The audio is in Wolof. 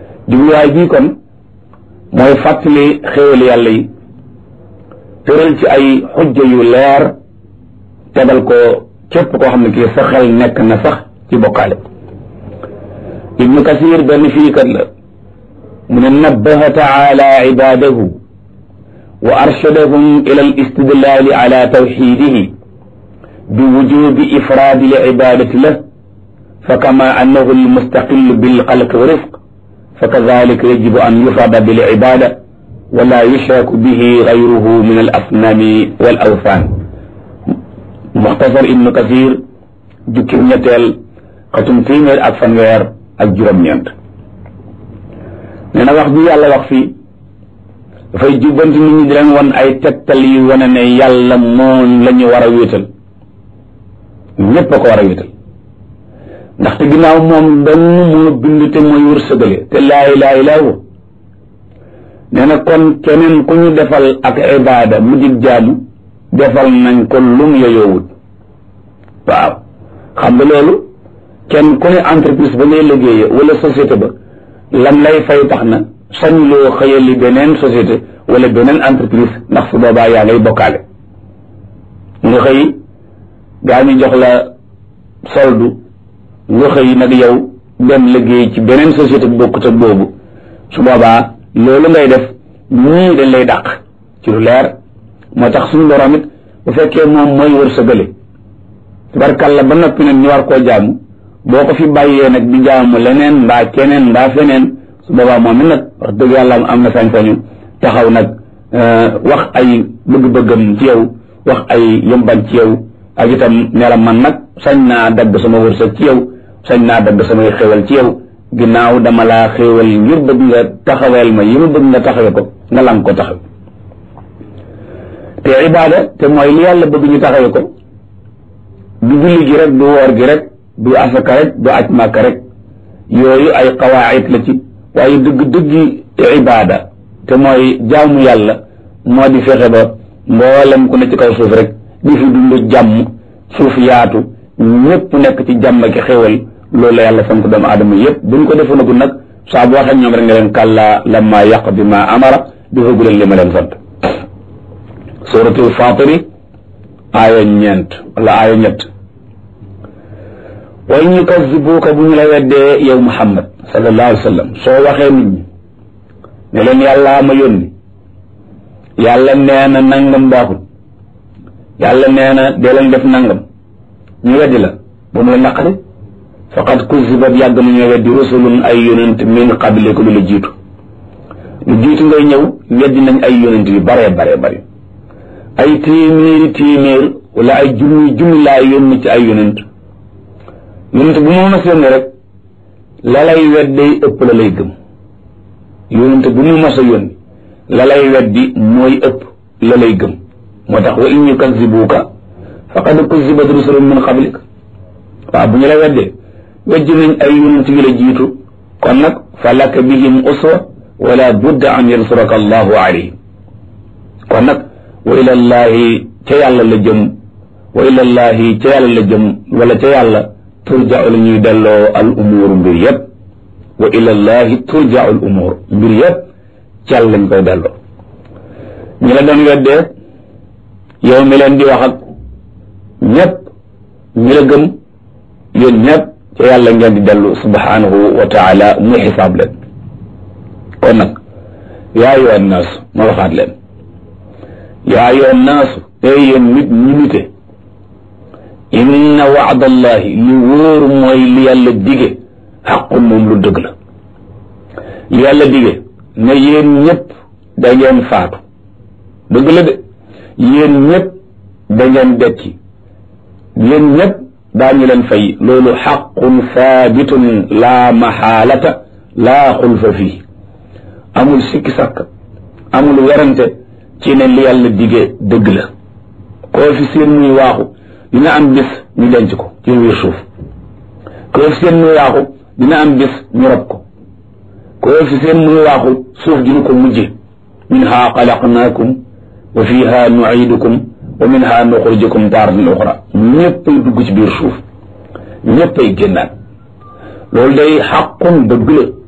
jubluwaay bii kon mooy fàttali xéewal yàlla yi tëral ci ay xujja yu leer tegal ko képp koo xam ne kii sa xel nekk na sax ci bokkaale ibnu kasir benn firikat la mu ne nabbaha taala ibadahu wa arshadahum ila al istidlali ala tawxidihi bi wujubi ifraadi l ibadati lah fa kama annahu almustaqil bilxalq wa rifq fa kadalika yajibu an yufrada bil ibada wala yushraku bihi gayruhu min al asnami wal awthan muxtasar ibnu kasir jukki ñetteel xatum téeméer ak fanweer ak juróom-ñeent nee na wax bi yàlla wax fii dafay jubbanti nit ñi di leen wan ay tegtal yu wane ne yàlla moom la ñu war a wéetal ñépp a ko war a wéetal ndaxte ginnaaw moom dong moo bind te mooy wërsëgale te laa ilaaha illaa huwa nee na kon keneen ku ñu defal ak ibaada mu dig jaamu defal nañ ko lum yoyoowut waaw xam nga loolu kenn ku ne entreprise ba ngay liggéeye wala société ba lam lay fay tax na sañ loo xëyali beneen société wala beneen entreprise ndax su boobaa yaa ngay bokkaale nga xëy gaa ñu jox la soldu nga xëy nag yow dem liggéey ci beneen société bu bokkut ak boobu su boobaa loolu ngay def ñii dañ lay dàq ci lu leer moo tax suñu borom it bu fekkee moom mooy wërsëgale tabarkàlla ba noppi nag ñu war koo jaamu boo ko fi bàyyee nag di jaamu leneen mbaa keneen mbaa feneen su boobaa moom it nag wax dëgg yàlla am na sañ-sañu taxaw nag wax ay bëgg-bëggam ci yow wax ay yëmban ci yow ak itam ne la man nag sañ naa dagg sama wërsëg ci yow sañ naa dagg samay xéwal ci yow ginnaaw dama laa xéewal ngir bëgg nga taxaweel ma yi ma bëgg nga taxawe ko nga lang ko taxaw te ibaada te mooy li yàlla bëgg ñu taxawe ko du julli gi rek du woor gi rek du asaka rek du aj màkka rek yooyu ay qawaayit la ci waaye dëgg dëggi ibaada te mooy jaamu yàlla moo di fexe ba mboolem ku ne ci kaw suuf rek di fi dund jàmm suuf yaatu ñëpp nekk ci jàmm ki xéwal loolu la yàlla sant doomu aadama yëpp buñ ko defanagul nag saa bu waxee ñoom rek nga leen kàllaa lamma yaqdi ma amara di foogu leen li ma leen sant suratul fatiri aaya ñeent wala aaya ñett wa in yukazibuuka bu ñu la weddee yow muhammad sallallahu alayhi wa sallam soo waxee nit ñi ne leen yàllaa ma yónni yàlla nee na nangam baaxul yàlla nee na dee leen def nangam ñu weddi la bu mu la naqari faqad kuzibat yàgg nañoo weddi rusulun ay yonent min qabliku lu la jiitu lu jiitu ngay ñëw weddi nañ ay yonent yu bare bare bare ay téeméeri téeméer wala ay junni junni laa yónni ci ay yonent yonent bu mu mas yónni rek la lay wedday ëpp la lay gëm yonent bu mu mas a yónni la lay weddi mooy ëpp la lay gëm moo tax wa in yukazibuuka faqad kuzibat rusulun min qablik waaw bu ñu la weddee wejj nañ ay yonent yu la jiitu kon nag fa laka bihim uswa wala budda an yansuraka allahu alayhim kon nag wa ila llahi ca yàlla la jëm wa ila llahi ca yàlla la jëm wala ca yàlla turja'u la ñuy delloo al umuur mbir yëpp wa ila llahi turja'u al umuur mbir yëpp ca yàlla lañ koy delloo ñi la doon weddee yow mi leen di wax ak ñëpp ñi la gëm yéen ñëpp ca yàlla ngeen di dellu subhanahu wa taala muy xisaab leen kon nag yaa ayyuha nnaas ma waxaat leen yaa ayyuha nnaas ey yéen nit ñi nite inna waadallahi li wóor mooy li yàlla dige xaqun moom lu dëgg la li yàlla dige ne yéen ñëpp da ngeen faatu dëgg la de yéen ñëpp da ngeen dekki yéen ñëpp daañu leen fay loolu xaqun saabitun laa maxaalata laa xulfa fii amul sikki sàkk amul werante ci ne li yàlla digee dëgg la koo fi seen muy waaxu dina am bis ñu denc ko ci biir suuf koo fi seen muy waaxu dina am bis ñu rob ko koo fi seen muy waaxu suuf dina ko mujje minha xalaqnaakum wa fiha nuidukum wa minha nuxrijukum taaratan uxra ñëppay dugg ci biir suuf ñëppay génnaat loolu day xaqun dëgg la